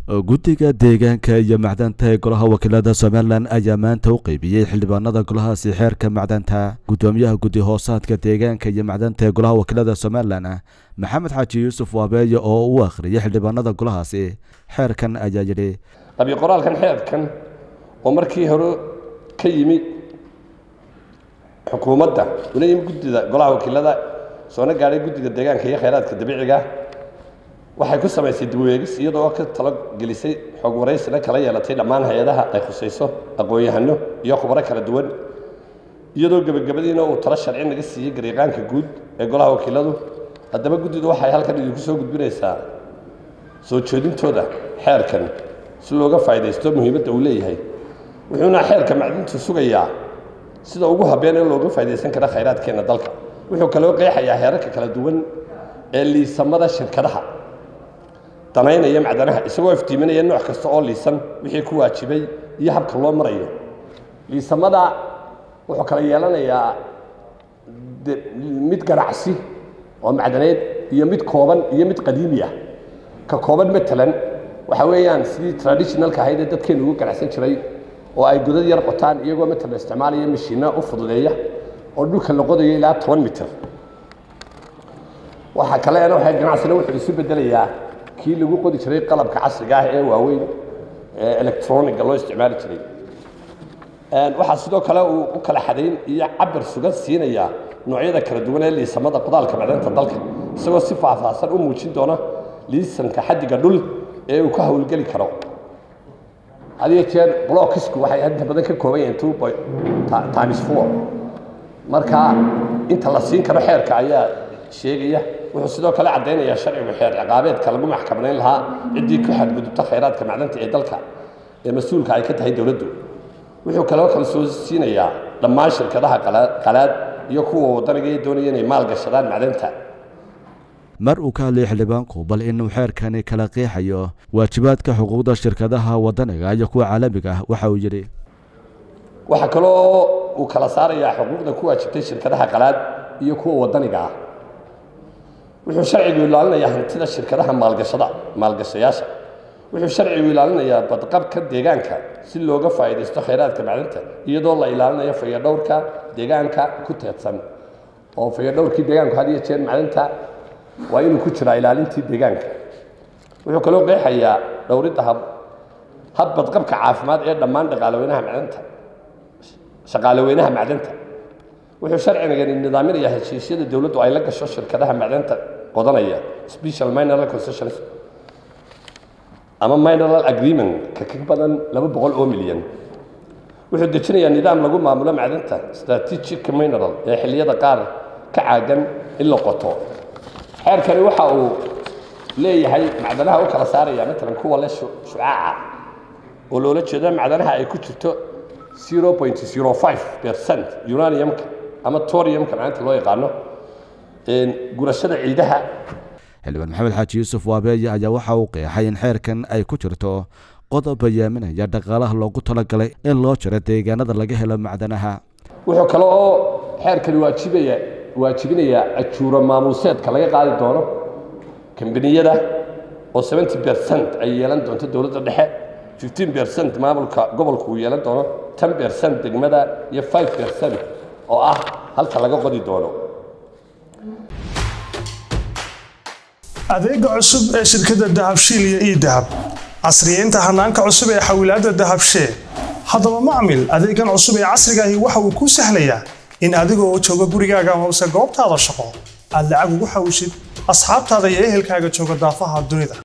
guddiga deegaanka iyo macdanta ee golaha wakiilada somalilan ayaa maanta u qeybiyey xildhibaanada golahaasi xeerka macdanta guddoomiyaha guddi hoosaadka deegaanka iyo macdanta ee golaha wakiilada somalilan maxamed xaaji yuusuf waabeeye oo u akhriyay xildhibaanada golahaasi xeerkan ayaa yidhi qabi qoraalkan xeerkan oo markii hore ka yimi xukuumadda una yimi guddida golaha wakiilada soona gaadhay guddiga deegaanka iyo khayraadka dabiiciga waxay ku samaysay dibweegis iyadoo ka talo gelisay xog waraysina kala yeelatay dhammaan hay-adaha ay khusayso aqoon-yahano iyo khubaro kala duwan iyadoo gebagabadiina uu talo sharci naga siiyey gariiqaanka guud ee golaha wakiiladu haddaba guddidu waxay halkan idinku soo gudbinaysaa soo jeedintooda xeerkan si looga faa'iidaysto muhiimadda uu leeyahay wuxuuna xeerka macdintu sugayaa sida ugu habeen ee looga faa'iidaysan kara khayraadkeenna dalka wuxuu kaloo qeexayaa heerarka kala duwan ee liisamada shirkadaha danaynaya macdanaha isagoo iftiiminaya nooc kasta oo liisan wixii ku waajibay iyo habka loo marayo liisamada wuxuu kala yeelanayaa mid ganacsi oo macdaneed iyo mid kooban iyo mid qadiimi ah ka kooban matalan waxa weeyaan sidii traditionalka ahayd ee dadkeenu ugu ganacsan jiray oo ay godad yar qotaan iyagoo matalan isticmaalaya mashiinna u fududeeya oo dhulka la qodayo ilaa toban mitir waxa kaleena waxay ganacsina wuxuu isu bedelayaa kii lagu qodi jiray qalabka casriga ah ee waaweyn ee electroniga loo isticmaali jiray waxaa sidoo kale uu u kala xadayn iyo cabir sugan siinaya noocyada kala duwan ee liisamada qodaalka macdanta dalka isagoo si faahfaahsan u muujin doona liisanka xaddiga dhul ee uu ka howlgeli karo hadiyo jeer blockisku waxay inta badan ka kooban yihiin two point times four marka inta la siin karo xeerka ayaa sheegaya wuxuu sidoo kale caddaynayaa sharcigu xeer ciqaabeedka lagu maxkamanayn lahaa ciddii ku xadgudubta khayraadka macdanta ee dalka ee mas-uulka ay ka tahay dowladdu wuxuu kaloo kala soo siinayaa dhammaan shirkadaha qalaad iyo kuwa waddaniga ee doonaya inay maal gashadaan macdanta mar uu ka hadlayay xildhibaanku bal inuu xeerkani kala qeexayo waajibaadka xuquuqda shirkadaha waddaniga iyo kuwa caalamiga ah waxa uu yidhi waxaa kaloo uu kala saarayaa xuquuqda ku waajibtay shirkadaha qalaad iyo kuwa waddaniga ah wuxuu sharcigu ilaalinayaa hantida shirkadaha maalgashada maalgashayaasha wuxuu sharcigu ilaalinayaa badqabka deegaanka si looga faa'iidaysto khayraadka macdanta iyadoo la ilaalinayo fayadhowrka deegaanka ku teedsan oo fayadhowrkii deegaanku had iyo jeer macdanta waa inuu ku jiraa ilaalintii deegaanka wuxuu kaloo qeexayaa dhowridda hab hab badqabka caafimaad ee dhammaan dhaqaalaweynaha macdanta shaqaalaweynaha macdanta wuxuu sharcigan nidaaminayaa heshiisyada dowladdu ay la gasho shirkadaha macdanta qodanaya special mineral concessions ama mineral agreement ka ka badan laba boqol oo milyan wuxuu dejinayaa nidaam lagu maamulo macdanta strategic mineral ee xilliyada qaar ka caagan in la qoto xeerkani waxa uu leeyahay macdanaha u kala saaraya matalan kuwa le shucaaca oo loola jeedo macdanaha ay ku jirto zero point zero five percent uraniumka ama toriumka maanta loo yaqaano gurashada ciidaha xildhibaan maxamed xaaji yuusuf waabeeye ayaa waxa uu qeexay in xeerkan ay ku jirto qodob bayaaminaya dhaqaalaha loogu talagalay in loo jiro deegaanada laga helo macdanaha wuxuu kale oo xeerkani waajibaya waajibinayaa ajuuro maamuuseedka laga qaadi doono kambaniyada oo seventy percent ay yeelan doonto dowladda dhexe fifteen percent maamulka gobolku uu yeelan doono ten percent degmada iyo five percent oo ah halka laga qodi doono adeega cusub ee shirkadda dahabshiil iyo ii dahab casriyeynta hanaanka cusub ee xawilaadda dahabshee haddaba macmil adeegan cusub ee casrigaahi waxa uu kuu sahlayaa in adigoo jooga gurigaaga hoose goobtaada shaqo aad lacag ugu xawishid asxaabtaada iyo ehelkaaga jooga daafaha dunida